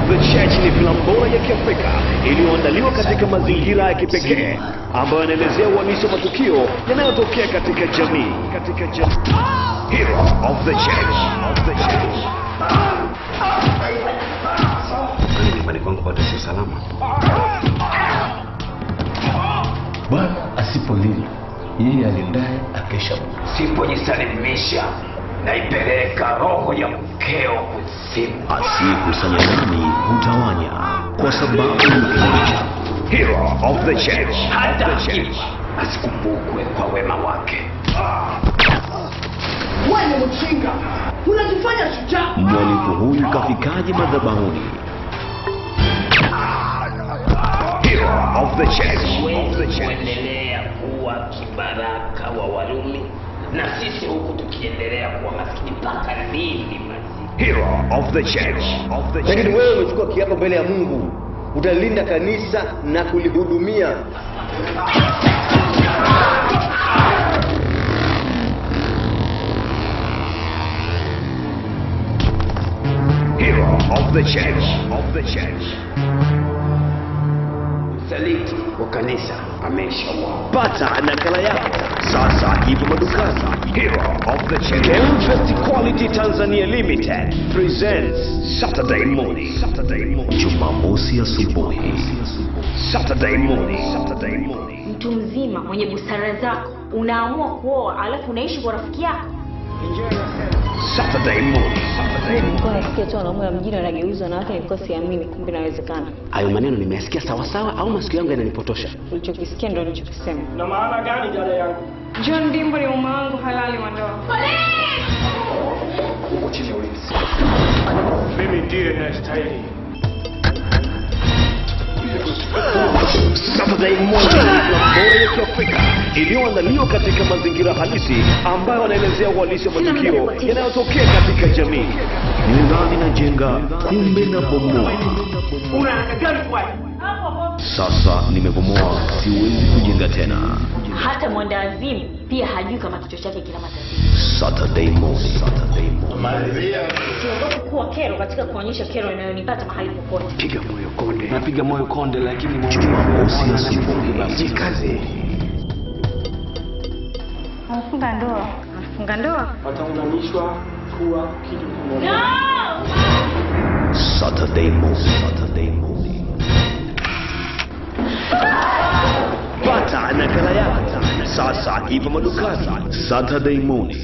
the Church ni filamu bora ya Kiafrika iliyoandaliwa katika mazingira ya kipekee ambayo yanaelezea uhalisi wa matukio yanayotokea katika jamii katika jamii. Hero of the Church of the Church. Kwani nyumbani kwangu bado sio salama? Bwana asipolinda yeye alindaye akesha. Sipojisalimisha naipeleka roho ya mkeo kuzimu. Asiyekusanya nami hutawanya, kwa sababu ni kimoja. Hero of the Church Hata of the Church. akifa asikumbukwe kwa wema wake. Wewe mchinga, unajifanya shujaa. Mhalifu huyu kafikaje madhabahuni? Hero of the Church of the Church. kuendelea kuwa kibaraka wa Warumi na sisi huku tukiendelea kuwa maskini mpaka lini mazi Hero of the Church of the lakini Church. wewe umechukua kiapo mbele ya mungu utalinda kanisa na kulihudumia Hero of the Church of the Church. msaliti wa kanisa ameshauawa. Pata nakala yako sasa, ipo madukani. Hero of the Church. Elvest Quality Tanzania Limited presents Saturday morning. Saturday morning. Jumamosi asubuhi. Saturday morning. Saturday morning. mtu mzima mwenye busara zako unaamua kuoa alafu unaishi kwa rafiki yako Saturday morning. Saturday morning. nilikuwa nasikia tu wanaume wa mjini wanageuzwa wanawake nilikuwa siamini kumbe inawezekana Hayo maneno nimeyasikia sawasawa au masikio yangu yananipotosha? ulichokisikia ndo ulichokisema Na maana gani dada yangu? john dimbo ni mume wangu halali wa ndoa Mimi ndiye nastahili. Saturday morning ni filamu bora ya Kiafrika iliyoandaliwa katika mazingira halisi ambayo yanaelezea uhalisi wa matukio yanayotokea katika jamii. Nidhani najenga, kumbe na bomoa. Una haraka gani kwa? Sasa nimebomoa, siwezi kujenga tena. hata mwendawazimu pia hajui kama kichwa chake kina matatizo Saturday morning. Saturday morning. siogopi kuwa kero katika kuonyesha kero inayonipata mahali popote Piga moyo konde. Napiga moyo konde, lakini moyo Jumamosi asubuhi. Jikaze. amefunga ndoa amefunga ndoa Wataunganishwa kuwa kitu kimoja. Saturday morning. Saturday morning. Pata nakala yako sasa, ipo madukani. Saturday morning.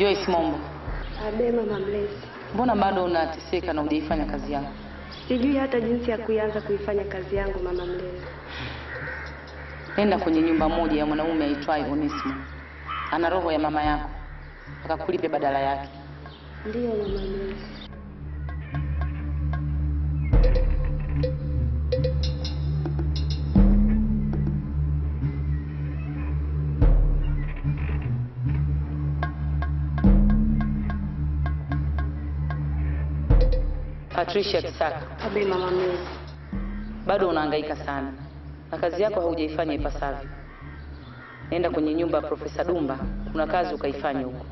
Joyce Mombo, Abe mama mlezi, mbona bado unateseka na hujaifanya kazi yako? sijui hata jinsi ya kuianza kuifanya kazi yangu mama mlezi. Nenda kwenye nyumba moja ya mwanaume aitwaye Onesimo, ana roho ya mama yako, akakulipe badala yake. Ndiyo mama mlezi. Patricia Kisaka, Abe mama mlezi. bado unahangaika sana na kazi yako haujaifanya ipasavyo. Nenda kwenye nyumba ya Profesa Dumba, kuna kazi ukaifanya huko.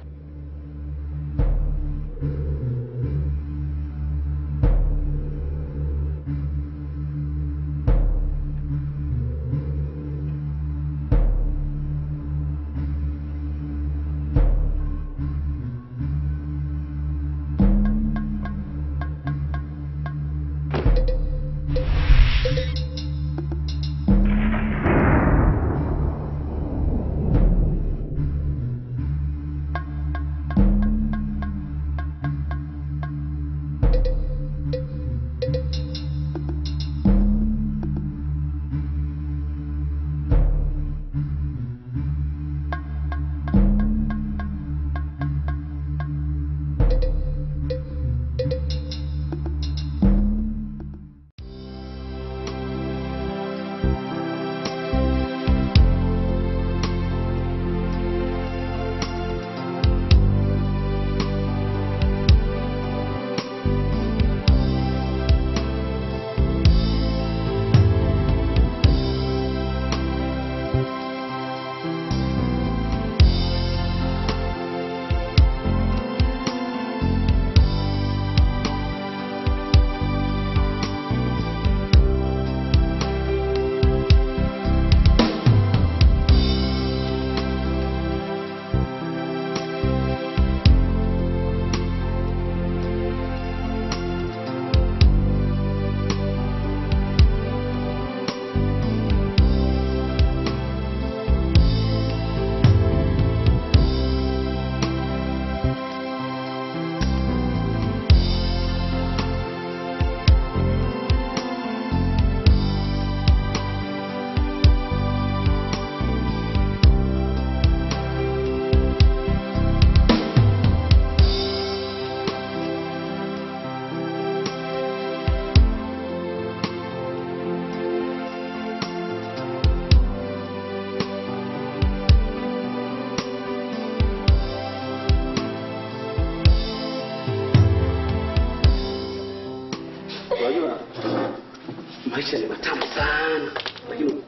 Unajua maisha ni matamu sana, lakini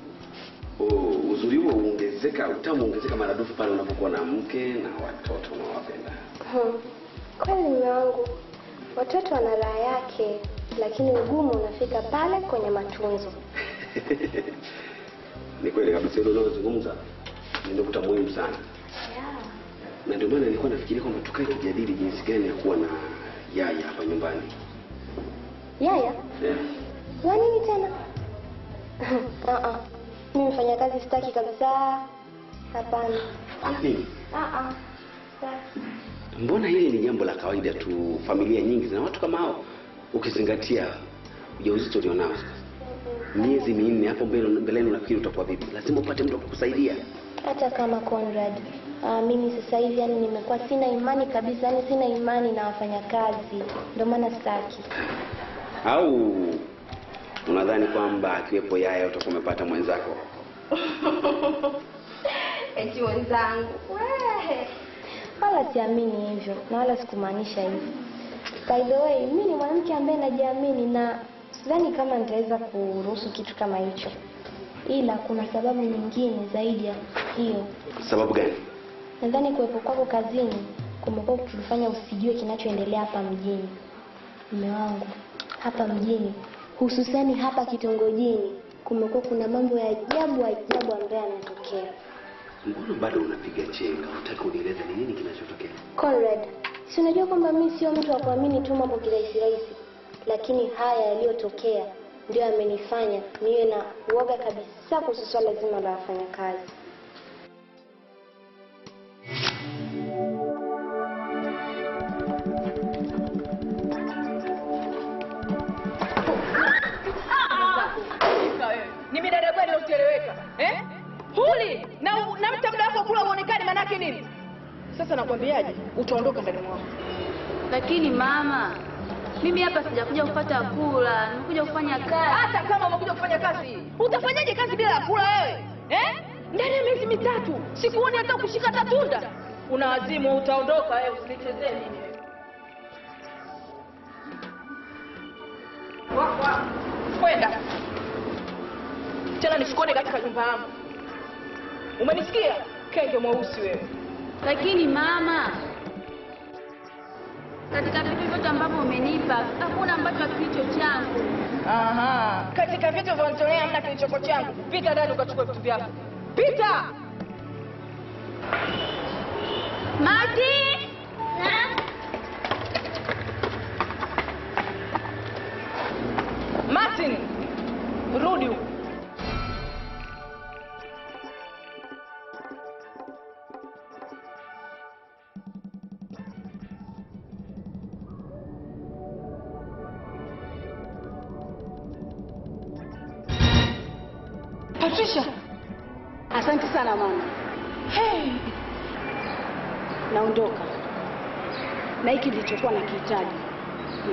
u- uzuri huo huongezeka, utamu huongezeka maradufu pale unapokuwa na mke na watoto unaowapenda. Hmm. Kweli mume wangu, watoto wana raha yake, lakini ugumu unafika pale kwenye matunzo. Ni kweli kabisa, hilo unalozungumza ni nukta muhimu sana, na ndio maana nilikuwa nafikiria kwamba tukae tujadili jinsi gani ya kuwa na yaya hapa nyumbani. Yaya, Eh, wa nini tena? Ah, ah. Mimi mfanya kazi sitaki kabisa. Hapana. Kwa nini? Ah, ah. Mbona hili ni jambo la kawaida tu, familia nyingi zina watu kama hao, ukizingatia ujauzito ulionao sasa. Miezi minne hapo mbele mbeleni, unafikiri utakuwa vipi? Lazima upate mtu wa kukusaidia. Hata kama Conrad, ah, mimi sasa hivi yani nimekuwa sina imani kabisa, yani sina imani na wafanyakazi, ndio maana sitaki. Au unadhani kwamba akiwepo yaya utakuwa umepata mwenzako? Eti wenzangu, wewe. Wala siamini hivyo na wala sikumaanisha hivyo. By the way, mimi ni mwanamke ambaye najiamini na sidhani kama nitaweza kuruhusu kitu kama hicho, ila kuna sababu nyingine zaidi ya hiyo. Sababu gani? Nadhani kuwepo kwako kazini kumekuwa kukifanya usijue kinachoendelea hapa mjini. Mume wangu, hapa mjini, hususani hapa kitongojini, kumekuwa kuna mambo ya ajabu ajabu ambayo yanatokea. Mbona bado unapiga chenga? Unataka unieleze ni nini kinachotokea? Conrad, si unajua kwamba mimi sio mtu wa kuamini tu mambo kirahisi rahisi, lakini haya yaliyotokea ndio yamenifanya niwe na uoga kabisa kuhusu swala zima la wafanyakazi. uli na, u- na mta muda wako kula uonekani manake nini sasa nakwambiaje utaondoka ndani mwangu Lakini mama, mimi hapa sijakuja kupata kula, nimekuja kufanya kazi. hata kama umekuja kufanya kazi utafanyaje kazi bila ya kula wewe eh? ndani ya miezi mitatu sikuoni hata kushika hata tunda una wazimu utaondoka wewe usinichezee mimi Wako hapo. kwenda tena nisikuone katika nyumba yangu umenisikia kenge mweusi wewe Lakini mama, katika vitu vyote ambavyo umenipa hakuna ambacho kilicho changu. Aha. Katika vitu vyanitolea hamna kilichoko changu. Pita ndani ukachukua vitu vyako. Pita. Mati! Martin, rudi huku. Patricia. Asante sana mama. Hey. Naondoka na hiki nilichokuwa nakihitaji. Hmm.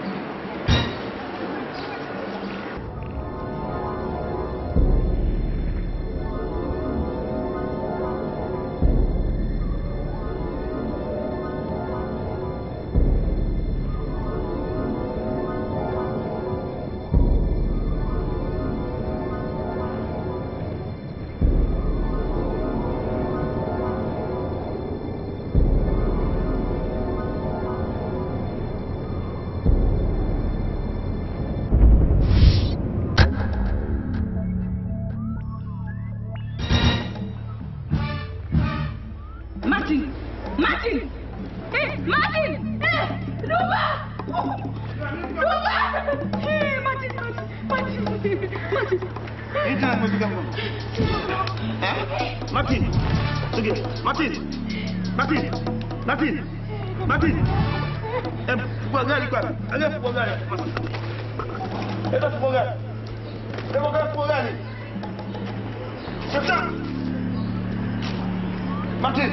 Martin. Martin. Eh, Martin. Eh, Ruba. Ruba. Eh, Martin. Martin. Martin. Martin, sige. Martin, Martin, Martin, Martin. Eh, fungua gari kwanza. Angalia fungua gari. Enda fungua gari. Enda gari fungua gari. Sasa. Martin.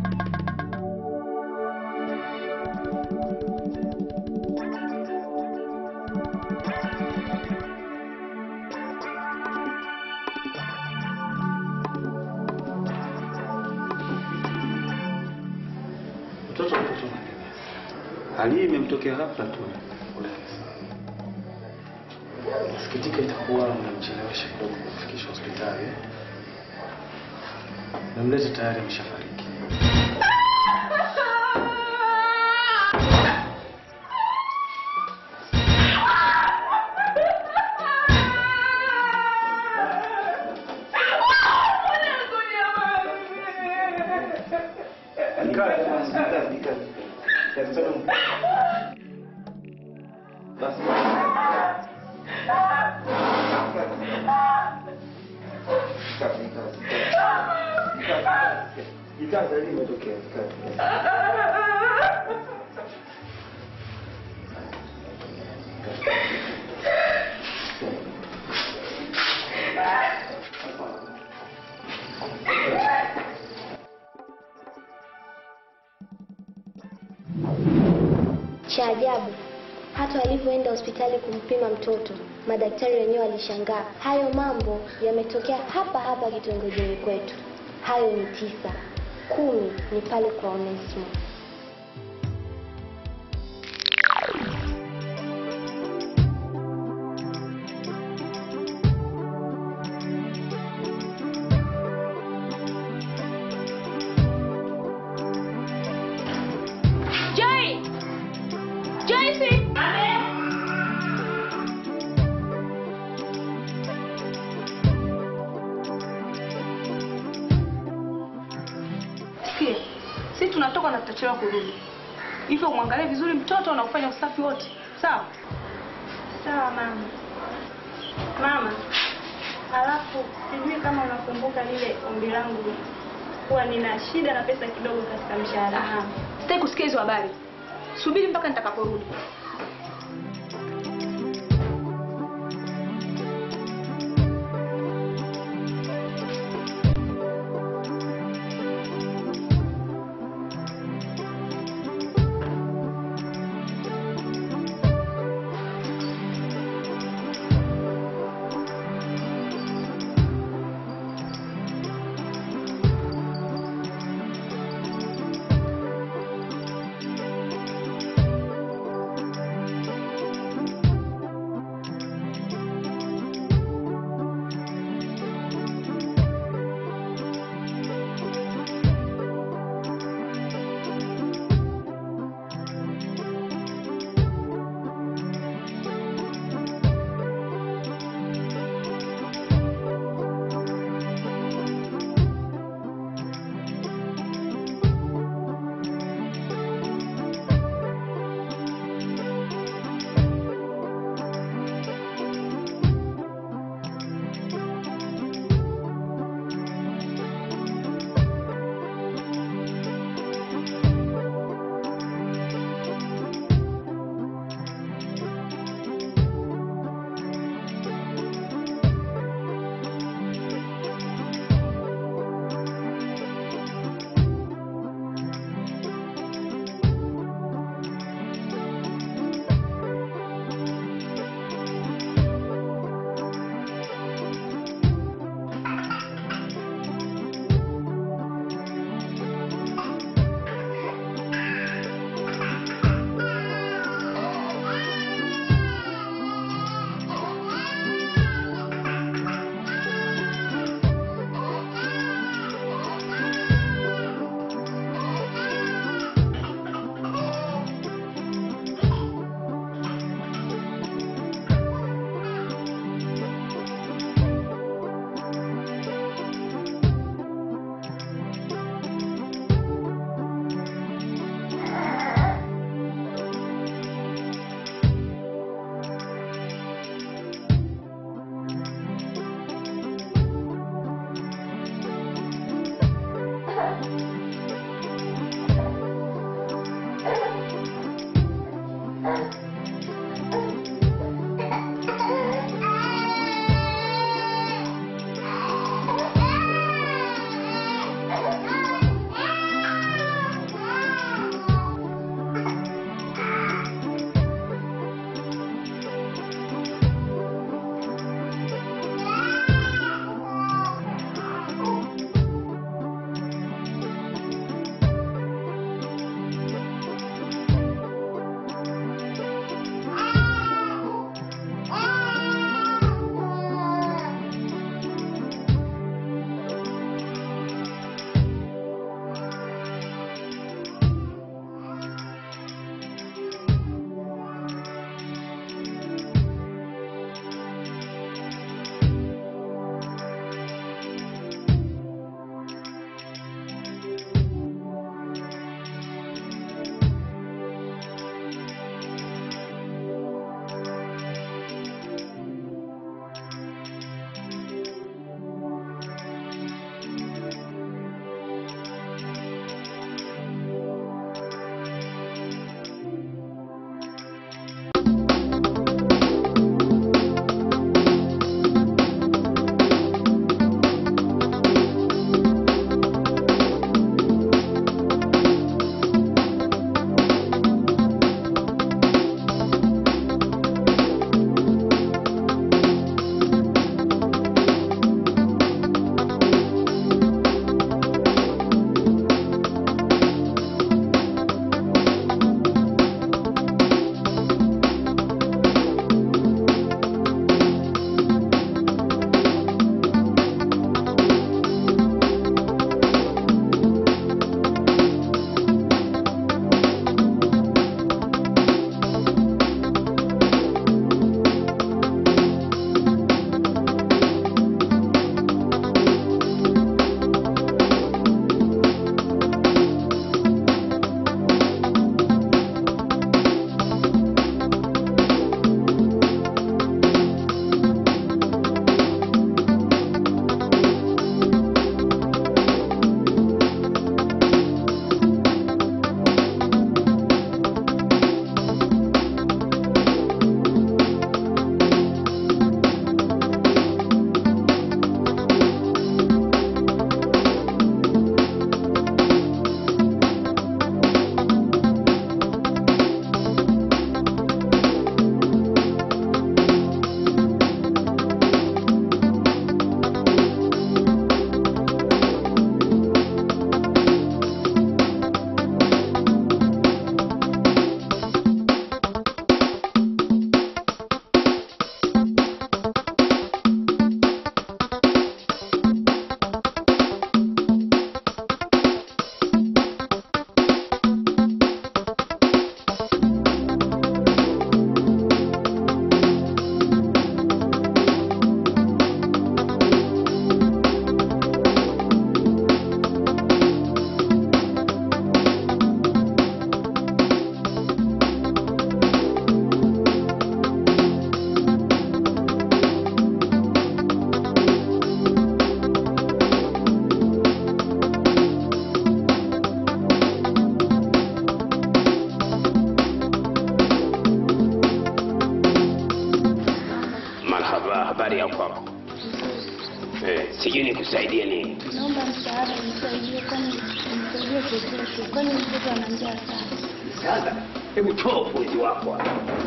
Mtoto mtoto. Hali hii imemtokea ghafla tu. Nasikitika itakuwa mnamchelewesha kidogo kufikisha hospitali. Na mlezi tayari ameshafariki. Cha ajabu, hata walivyoenda hospitali kumpima mtoto, madaktari wenyewe walishangaa. Hayo mambo yametokea hapa hapa kitongojini kwetu. Hayo ni tisa, kumi ni pale kwa Onesmo. Joy! Joyce! Sikia, sisi tunatoka na tutachelewa kurudi. Hivyo umwangalie vizuri mtoto na ufanye usafi wote. Sawa? Sawa mama. Mama, alafu sijui kama unakumbuka lile ombi langu kuwa nina shida na pesa kidogo katika mshahara wangu. Sitaki kusikia hizo habari. Subiri mpaka nitakaporudi. nikusaidie nini? Naomba msaada, nisaidie, kwani nisaidie chochote, kwani mtoto ana njaa sana. Sasa hebu toa ufundi wako hapa.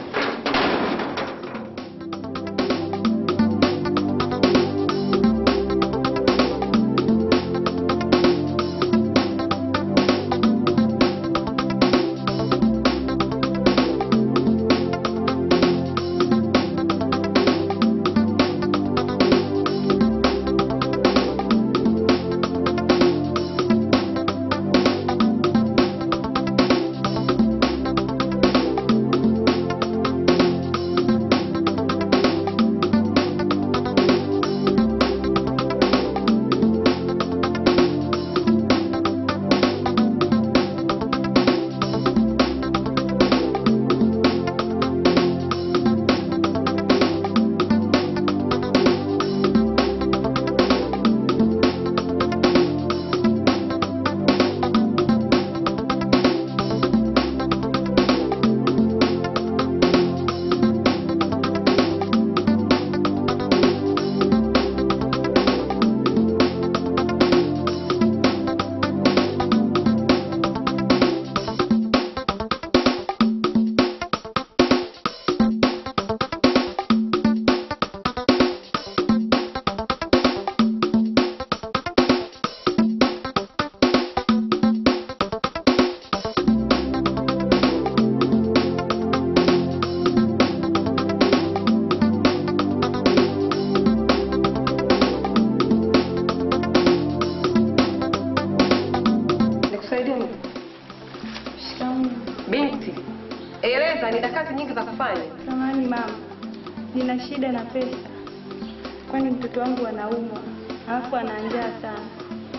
Nikusaidie nini? Shikamoo. Binti, eleza, nina kazi nyingi za kufanya. Samahani mama, nina shida na pesa, kwani mtoto wangu anaumwa alafu ana njaa sana.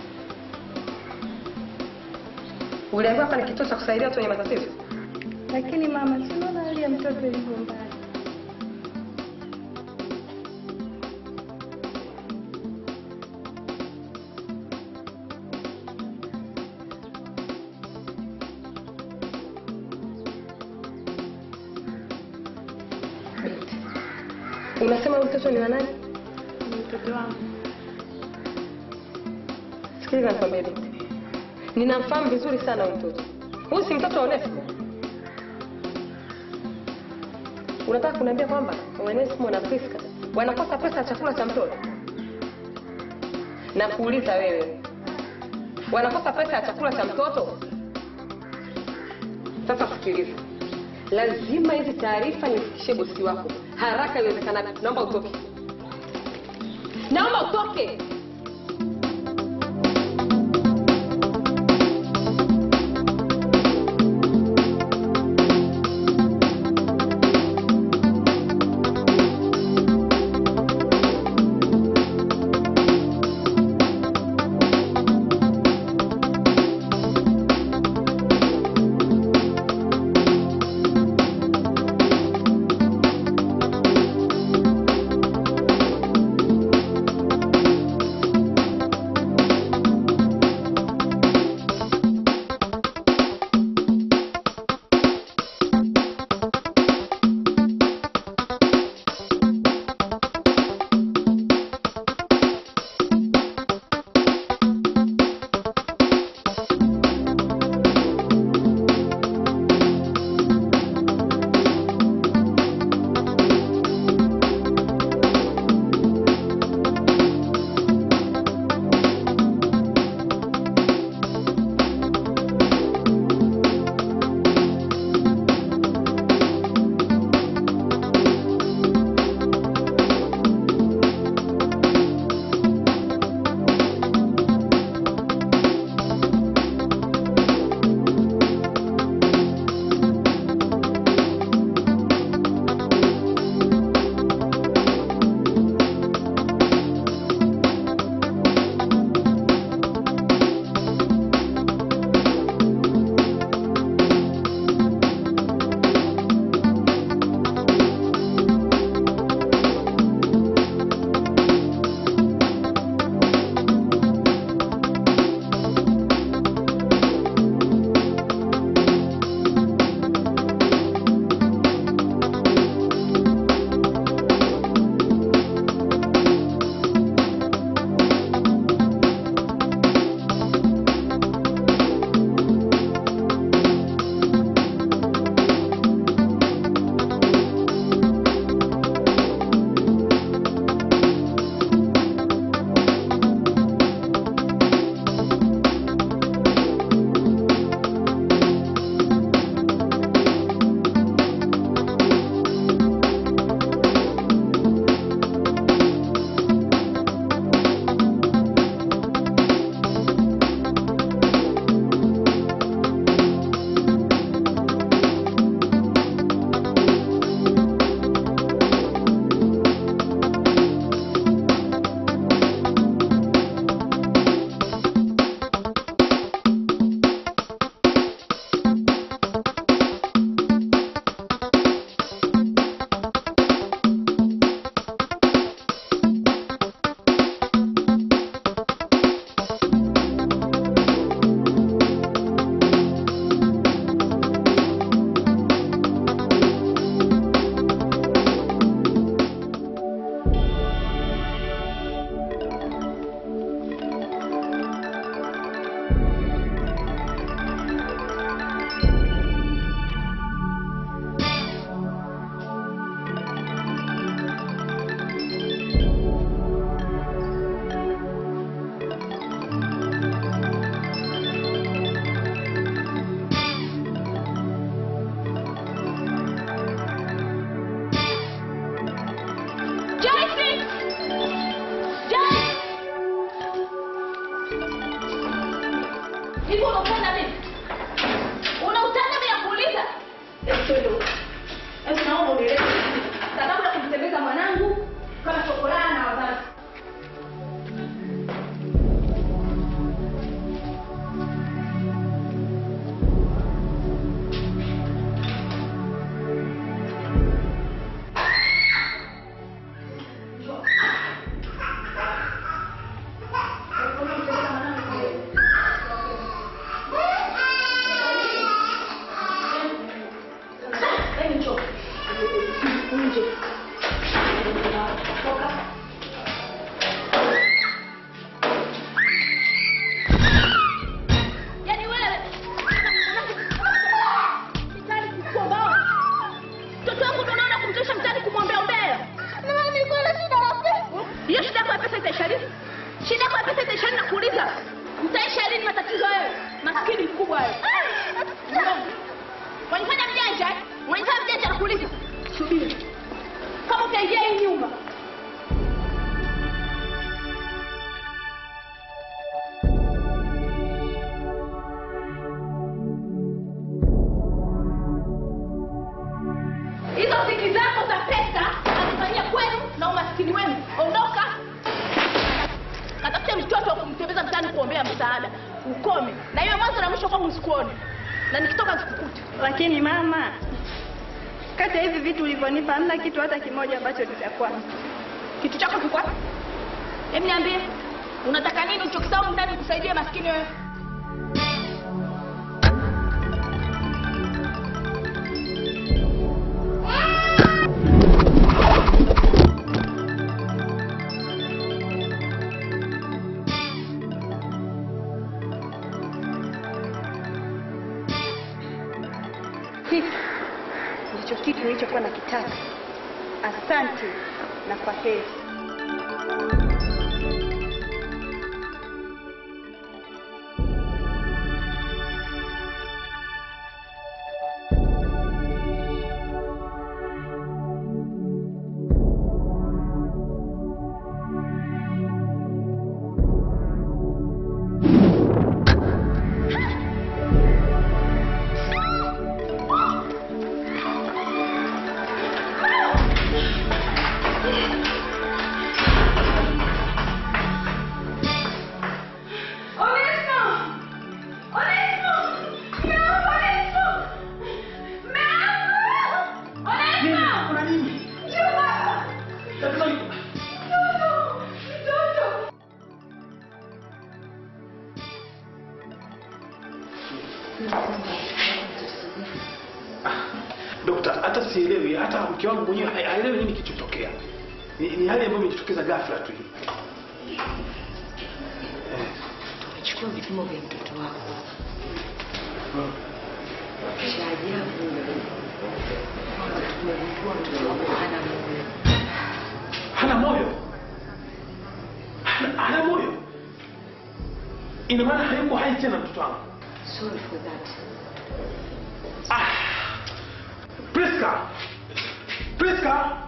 Uliambiwa hapa ni kituo cha kusaidia watu wenye matatizo. Lakini mama, si unaona hali ya mtoto ilivyo mbaya. Binti, unasema huyu mtoto ni wa nani? Ni mtoto wangu. Sikiliza nikwambie binti, ninamfahamu vizuri sana huyu mtoto. Huyu si mtoto wa Onesimo. Unataka kuniambia kwamba Onesimo na Priska wanakosa pesa ya chakula cha mtoto? Na kuuliza wewe, wanakosa pesa ya chakula cha mtoto? Sasa sikiliza, lazima hizi taarifa nifikishie bosi wako haraka iwezekanavyo. Naomba utoke, naomba utoke. Hivi unautana mimi? Unautana mimi ya kuuliza? Hebu twende huko. Hebu naomba unieleze sababu ya kumtembeza mwanangu kama chokolaa na wazazi. Hebu njoo. Nje. Toka. Yaani wewe mtani kukomba. Mtoto wangu ndo naona kumtosha mtani kumwombea ombea. Na mama nilikuwa na shida na pesa. Hiyo shida yako ya pesa itaisha lini? Shida yako ya pesa itaisha lini nakuuliza? Mtaisha lini matatizo wewe? Maskini mkubwa wewe. Wanifanya mjanja, eh? wanifanya mjanja nakuuliza. Subiri. Kama utaingia hii nyumba, hizo ziki zako za pesa nazifanyia kwenu na umaskini wenu. Ondoka, katafute mtoto wa kumtembeza mtaani kuombea msaada, ukome na iwe mwanzo na mwisho kwangu, sikuone na nikitoka nikukute. Lakini mama, kati ya hivi vitu ulivyonipa hamna kitu hata kimoja ambacho nitakuwa Kitu chako kikwa? Hebu niambie, unataka nini ulichokisahau ndani kusaidia maskini wewe? hiki ndicho kitu nilichokuwa nakitaka. Asante na kwa heri. Dokta, hata sielewi, hata mke wangu mwenyewe ha- haelewi nini kilichotokea. Ni, ni hali ambayo imejitokeza ghafla tu hii. Chukua vipimo vya mtoto wako. Cha ajabu kwamba tumegundua mtoto wako hana moyo. Hana moyo, hana, hana moyo. Ina maana hayuko hai tena mtoto wangu. Sorry for that. Priska, Priska,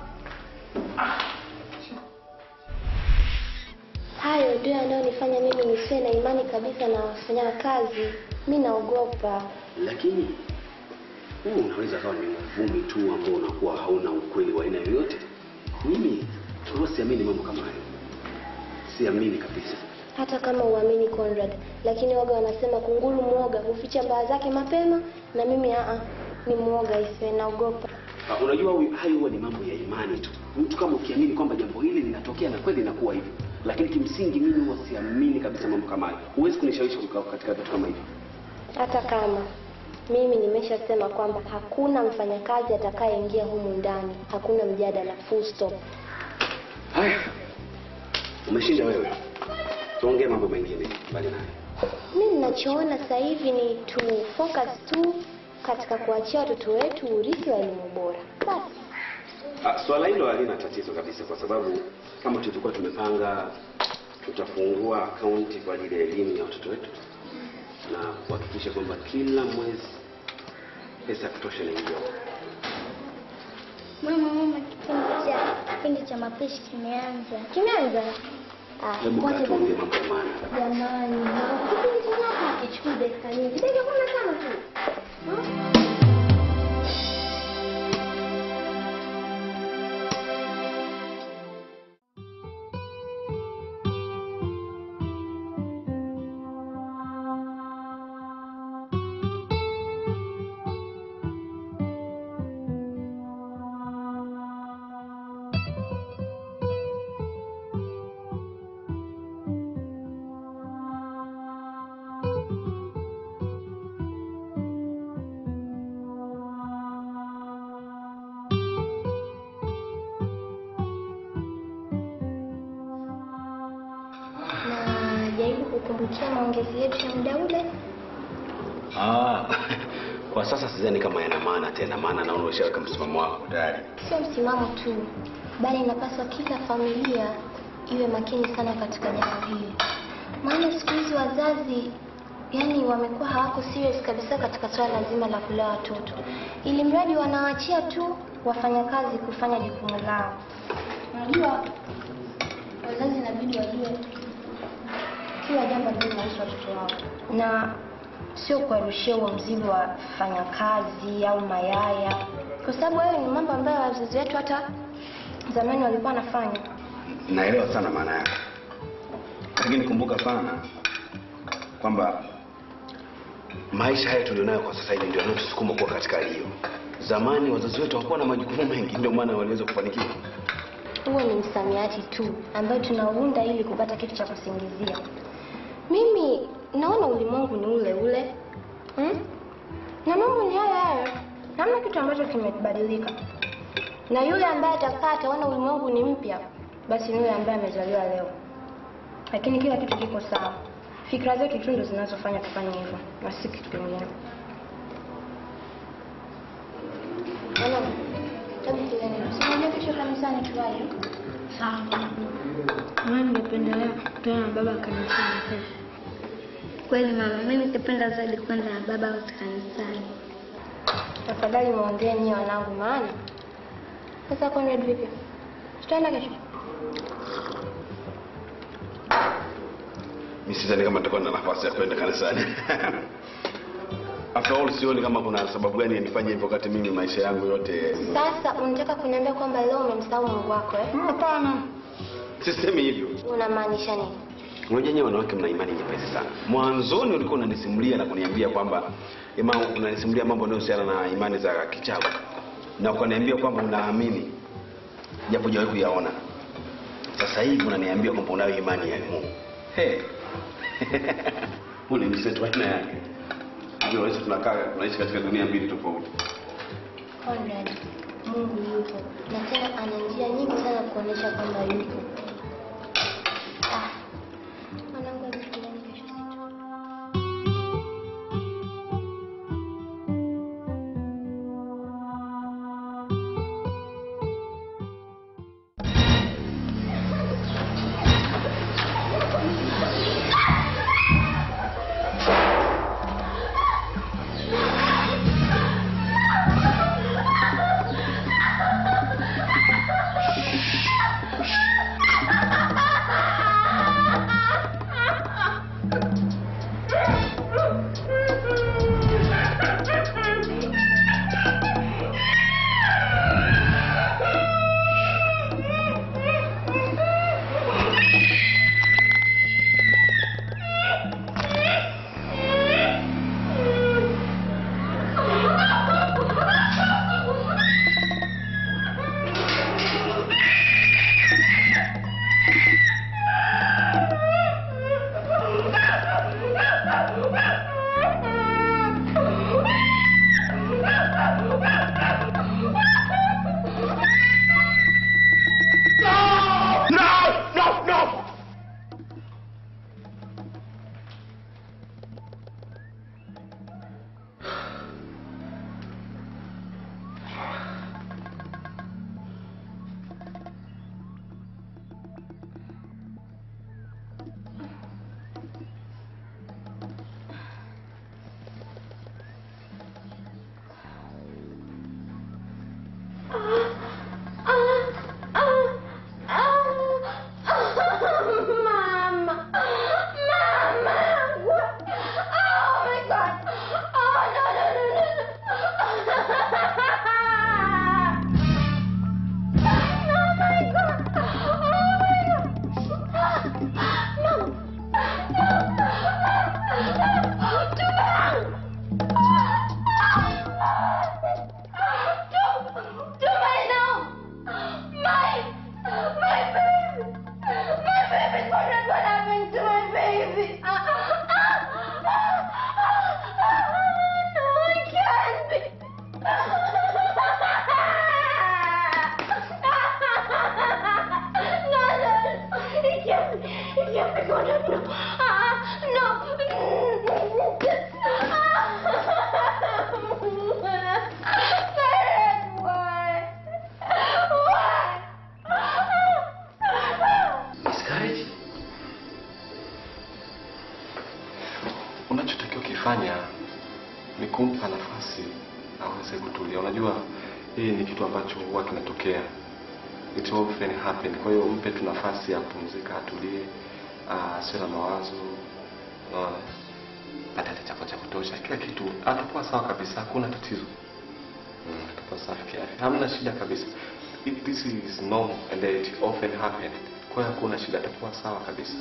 Hayo ndio yanayonifanya mimi nisiwe na imani kabisa na wafanya kazi. Mi naogopa. lakini huu unaweza kawa ni uvumi tu ambao unakuwa hauna ukweli wa aina yoyote. Mimi huwa siamini mambo kama hayo, siamini kabisa. Hata kama uamini Conrad, lakini waga wanasema kunguru mwoga huficha mbaa zake mapema, na mimi aa, ni mwoga isiwe, naogopa. Uh, unajua huyu- hayo huwa ni mambo ya imani tu. Mtu kama ukiamini kwamba jambo hili linatokea na kweli inakuwa hivyo, lakini kimsingi mimi huwa siamini kabisa mambo kama hayo. Huwezi kunishawishi kuka- katika vitu kama hivyo. Hata kama mimi nimeshasema kwamba hakuna mfanyakazi atakayeingia humu ndani, hakuna mjadala, full stop. Haya, umeshinda wewe, tuongee mambo mengine mbali nayo. Mi ninachoona sasa hivi ni tu focus tu katika kuachia watoto wetu urithi wa elimu bora. Basi Ah, swala hilo halina tatizo kabisa, kwa sababu kama tulivyokuwa tumepanga, tutafungua akaunti kwa ajili ya elimu ya watoto wetu na kuhakikisha kwamba kila mwezi pesa ya kutosha inaingia. Mama, mama, kipindi cha kipindi cha mapishi kimeanza. kimeanza. Ah, Hebu kaa ngoja tuongee basi. mambo ya maana. Jamani, dakika nyingi. Dakika kumi na tano tu. Hmm? Najaribu kukumbukia maongezi yetu ya muda ule. Ah, kwa sasa sidhani kama yana maana tena, maana naona ushaweka msimamo wako tayari. Sio msimamo tu, bali inapaswa kila familia iwe makini sana katika jambo hili, maana siku hizi wazazi yani wamekuwa hawako serious kabisa katika swala zima la kulea watoto, ili mradi wanawaachia tu wafanyakazi kufanya jukumu lao. Unajua, wazazi inabidi wajue kila jambo linalohusu watoto wao na sio kuwarushia huo mzigo wa fanyakazi au mayaya, kwa sababu hayo ni mambo ambayo wazazi wetu hata zamani walikuwa wanafanya. Naelewa sana maana yake, lakini kumbuka sana kwamba maisha haya tulionayo kwa sasa hivi ndio yanayotusukuma kuwa katika hali hiyo. Zamani wazazi wetu hawakuwa na majukumu mengi, ndio maana waliweza kufanikiwa. Huo ni msamiati tu ambayo tunaunda ili kupata kitu cha kusingizia. Mimi naona ulimwengu ni ule ule hmm? na mambo ni haya haya, hamna kitu ambacho kimebadilika. Na yule ambaye atakaa ataona ulimwengu ni mpya, basi ni yule ambaye amezaliwa leo, lakini kila kitu kiko sawa. Fikra zetu tu ndo zinazofanya tufanye hivyo na si kitu kingine. Mama, hebu tuende. Usimwambie kesho kanisani tuwaje? Sawa. Mimi ningependelea kukutana na baba kanisani kesho. Kweli mama, mimi ningependa zaidi kwenda na baba wote kanisani. Tafadhali muongee nyie wanangu, maana sasa Conrad vipi? Tutaenda kesho? Mimi sidhani kama nitakuwa na nafasi ya kwenda kanisani. After all, sioni kama kuna sababu gani ya nifanye hivyo wakati mimi maisha yangu yote Sasa unataka kuniambia kwamba leo umemsahau Mungu wako eh? Hapana. Sisemi hivyo. Unamaanisha nini? Unajua nyewe wanawake mna imani nyepesi sana. Mwanzoni ulikuwa unanisimulia na kuniambia kwamba ima unanisimulia mambo yanayohusiana na imani za kichawi. Na ukaniambia kwamba unaamini japo hujawahi kuyaona. Sasa hivi unaniambia kwamba unayo imani ya Mungu. Hey. Ule mseto aina yake. Ndio sisi tunakaa tunaishi katika dunia mbili tofauti. Conrad, Mungu yupo na tena ana njia nyingi sana kuonyesha kwamba yupo. Ah, mwanangu, hebu tuendeni kesho situ. No! No! No! tunachokifanya ni kumpa nafasi aweze kutulia. Unajua hii ni kitu ambacho huwa kinatokea, it often happen. Kwa hiyo mpe tu nafasi ya kupumzika, atulie, asiwe na mawazo, unaona, atate chakula cha kutosha, kila kitu atakuwa sawa kabisa, hakuna tatizo. Mm, atakuwa safi kiafya, hamna shida kabisa. It, this is normal and it often happen. Kwa hiyo hakuna shida, atakuwa sawa kabisa.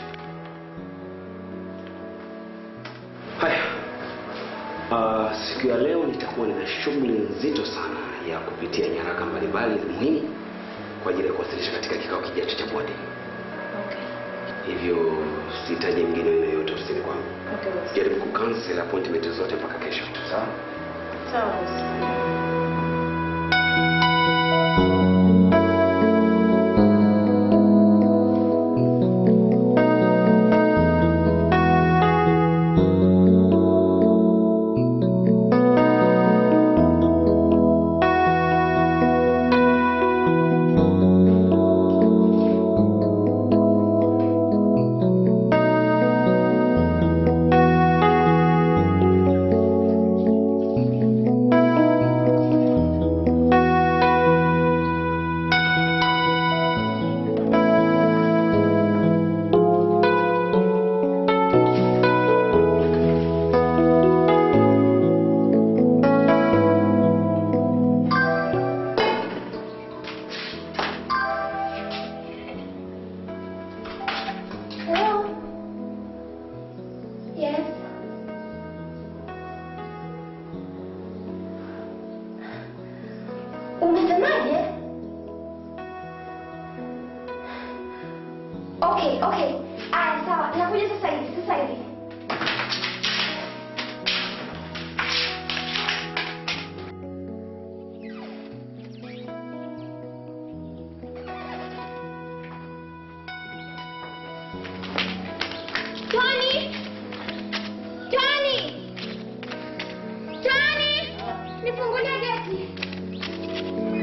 Haya, uh, siku ya ya leo nitakuwa nina shughuli nzito sana ya kupitia nyaraka mbalimbali muhimu kwa ajili ya kuwasilisha katika kikao kijacho cha bodi. Hivyo sihitaji mgeni aina yoyote ofisini kwangu. Jaribu kucancel appointment zote mpaka kesho. Sawa? Sawa bosi. Hello? Yes. Umesemaje? Okay, okay. Aya, sawa. Nakuja sasa hivi, sasa hivi. Johnny! Johnny! Johnny! Nifungulie geti.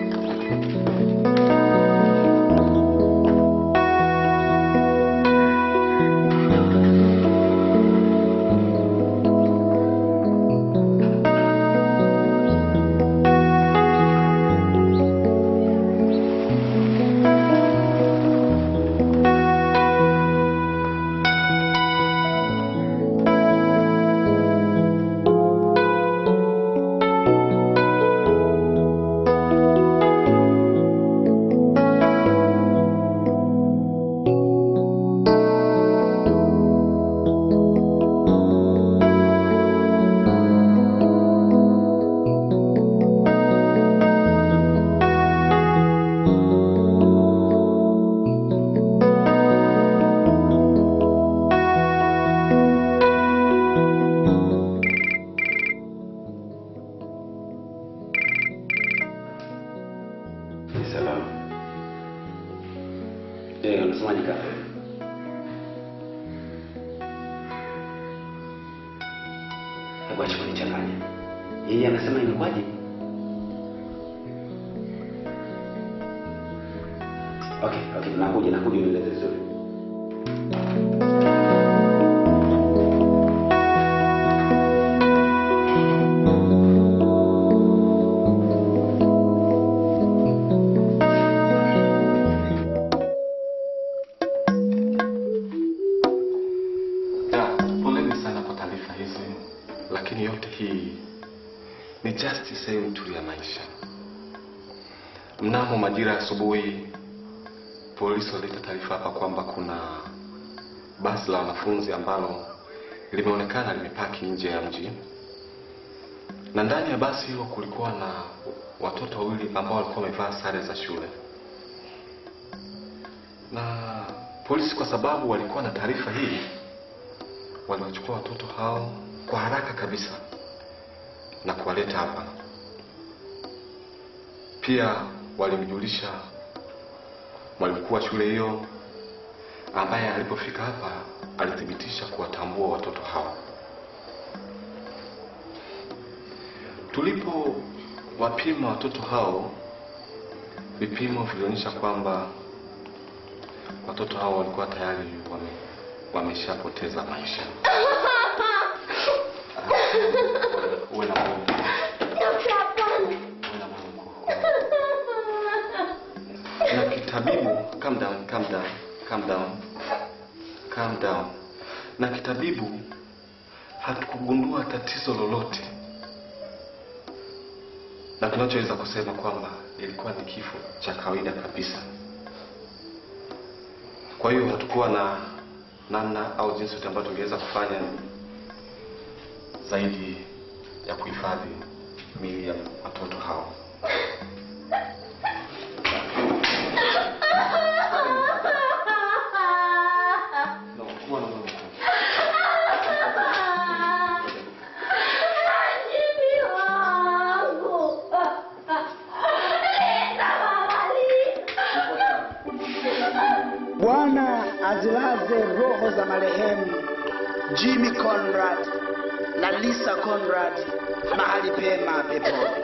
Ni salama. Eh, unasemaje kaka? Hebu acha kunichanganya. Yeye anasema imekwaje? Okay, okay, nakuja, nakuja unieleze vizuri. Ya, poleni sana kwa taarifa hizi, lakini yote hii ni just sehemu tu ya maisha. Mnamo majira ya asubuhi, polisi walileta taarifa hapa kwamba kuna basi la wanafunzi ambalo limeonekana limepaki nje ya mji, na ndani ya basi hilo kulikuwa na watoto wawili ambao walikuwa wamevaa sare za shule, na polisi kwa sababu walikuwa na taarifa hii waliwachukua watoto hao kwa haraka kabisa na kuwaleta hapa. Pia walimjulisha mwalimu mkuu wa shule hiyo, ambaye alipofika hapa alithibitisha kuwatambua watoto hao. Tulipo wapima watoto hao, vipimo vilionyesha kwamba watoto hao walikuwa tayari wame, wameshapoteza maisha. Uwe na Mungu. Na kitabibu, calm down, calm down, calm down, calm down. Na kitabibu hatukugundua tatizo lolote, na tunachoweza kusema kwamba ilikuwa ni kifo cha kawaida kabisa. Kwa hiyo hatukuwa na namna au jinsi yote ambayo tungeweza kufanya zaidi ya kuhifadhi miili ya watoto hao. No, kuwa na moyo mkuu. Bwana azilaze roho za marehemu Jimmy Conrad na Lisa Conrad mahali pema peponi.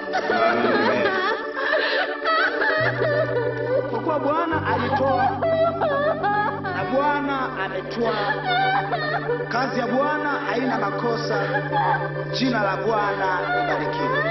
Kwa kuwa Bwana alitoa na Bwana ametoa, kazi ya Bwana haina makosa. Jina la Bwana libarikiwe.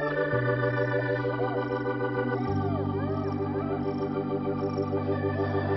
Thank you.